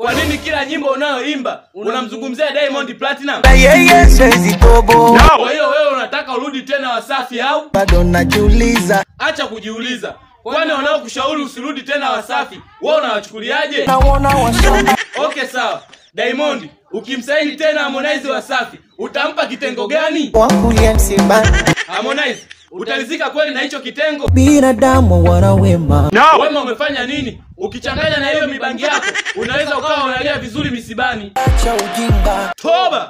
kwa nini kila nyimbo unayoimba unamzungumzia Diamond Platinum? na yeye siwezi tobo Kwa hiyo wewe unataka urudi tena Wasafi au? bado najiuliza Acha kujiuliza, kwani wanaokushauri usirudi tena Wasafi wewe unawachukuliaje? naona washamba Okay, sawa. Diamond, ukimsaini tena Harmonize Wasafi, utampa kitengo gani? wakulia msibani Harmonize, utalizika kweli na hicho kitengo? binadamu wana wema Wema umefanya nini? Ukichanganya na hiyo mibangi yako, unaweza ukawa unalia vizuri misibani. cha ujinga Toba!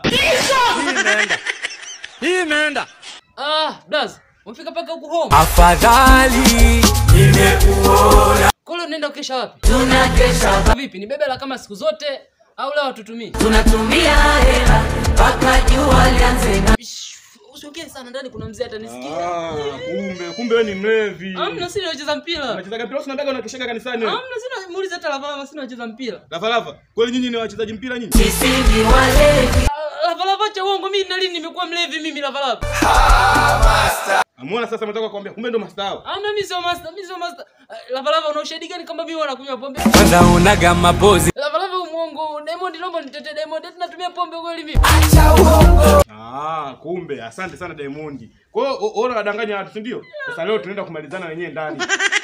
Hii imeenda. Ah, Daz, umefika mpaka huku home. afadhali Kule unaenda ukesha wapi? Tunakesha. Vipi? Ni bebe la kama siku zote au leo hatutumii? tunatumia hela mpaka jua lianze na Shh, Usiongee sana ndani kuna mzee atanisikia. Ah, kumbe kumbe wewe ni mlevi. Amna sina nacheza mpira. Unacheza mpira unabaga unakeshaka kanisani wewe. Amna sina muulize hata lava sina nacheza mpira. Lava lava. Kweli nyinyi ni wachezaji mpira nyinyi? sisi ni walevi Ah, Lava lava cha uongo mimi na lini nimekuwa mlevi mimi lava lava. Amuona sasa mtaka kuambia kumbe ndo master wao. Amna mimi sio master, mimi sio master. Ah, Lava lava una ushahidi gani kama mimi wanakunywa pombe? Kwanza unaga mapozi. Lava lava muongo. Diamond naomba nitetee Diamond. Eti natumia pombe kweli mimi? Ah, kumbe asante sana Diamond. Kwa hiyo o- ona wadanganya watu, si ndio? Sasa leo tunaenda kumalizana wenyewe ndani.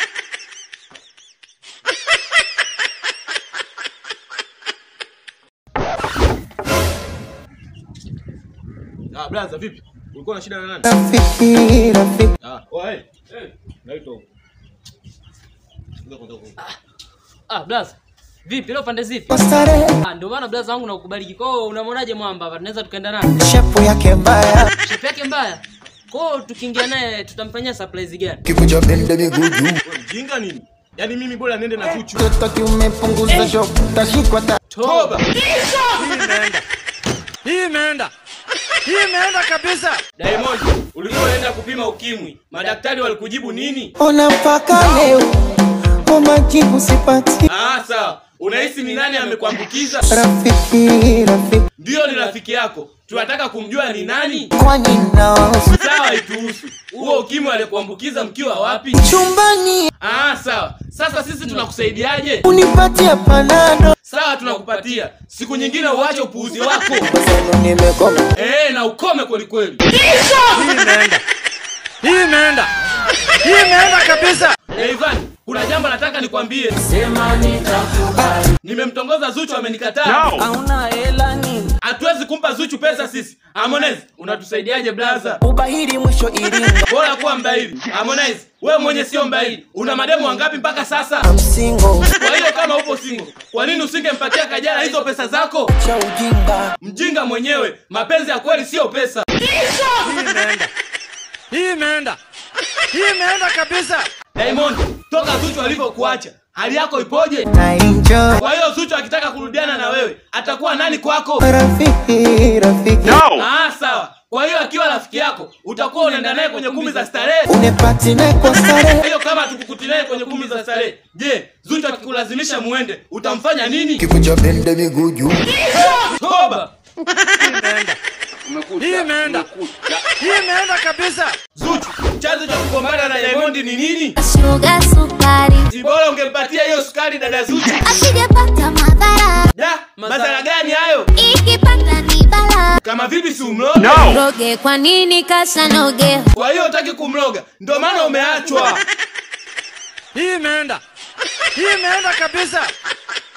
Ah, blaza vipi? Ulikuwa na shida na nani? rafiki rafiki Ah, oh, hey. Hey, naitwa huko. Ngoja kwanza huko. Ah, blaza. Vipi leo pande zipi? kwa starehe Ah, ndio maana blaza wangu nakukubaliki. Kwa hiyo unamwonaje mwamba hapa? Tunaweza tukaenda naye. shepu yake mbaya Shape yake mbaya. Kwa hiyo tukiingia naye tutamfanyia surprise gani? kikuja bende miguu juu Wewe mjinga nini? Yaani mimi bora niende na Zuchu. toto kiumepunguza shopu tashikwa ta Toba. Hii imeenda. Hii imeenda kabisa. Diamond, ulikuwa unaenda kupima ukimwi. Madaktari walikujibu nini? ona mpaka leo kwa majibu sipati Ah, sawa. Unahisi ni nani amekuambukiza? rafiki rafiki Ndio ni rafiki yako. Tunataka kumjua ni nani. kwani naosu Sawa, ituhusu. Huo ukimwi alikuambukiza mkiwa wapi? chumbani Ah, sawa. Sasa sisi tunakusaidiaje? unipatie panado Sawa, tunakupatia. Siku nyingine uache upuuzi wako. zenu nimekoma Eh, na ukome kweli kweli. Hii imeenda. Hii imeenda. Hii imeenda kabisa. Eh, Ivan, kuna jambo nataka nikwambie. sema nitakubali Nimemtongoza Zuchu amenikataa. hauna hela nini Hatuwezi kumpa Zuchu pesa sisi. Harmonize, unatusaidiaje blaza? ubahiri mwisho iringa Bora kuwa mbaili. Harmonize, wewe mwenye sio mbaili. Una mademu wangapi mpaka sasa? msingo Kwa hiyo kama upo single, kwa nini usingempatia Kajala hizo pesa zako? cha ujinga Mjinga mwenyewe, mapenzi ya kweli sio pesa. Hii imeenda. Hii imeenda kabisa. Diamond, toka Zuchu alivyokuacha, hali yako ipoje? na enjoy Kwa hiyo Zuchu akitaka kurudiana na wewe, atakuwa nani kwako? rafiki rafiki Ah, sawa. Kwa hiyo akiwa rafiki yako, utakuwa unaenda naye kwenye kumbi za starehe. unepati naye kwa starehe hiyo kama tukukuti naye kwenye kumbi za starehe je zuchu akikulazimisha muende utamfanya nini kikuja bende miguu juu toba Hii imeenda. Hii imeenda kabisa. zuchu chanzo cha kugombana na diamond ni nini Sugar sukari si bora ungempatia hiyo sukari dada zuchu asijepata madhara da madhara gani hayo ikipata ni bala kama vipi si umloge roge kwa nini kasanoge kwa hiyo utaki kumloga ndio maana umeachwa Hii imeenda. Hii imeenda kabisa.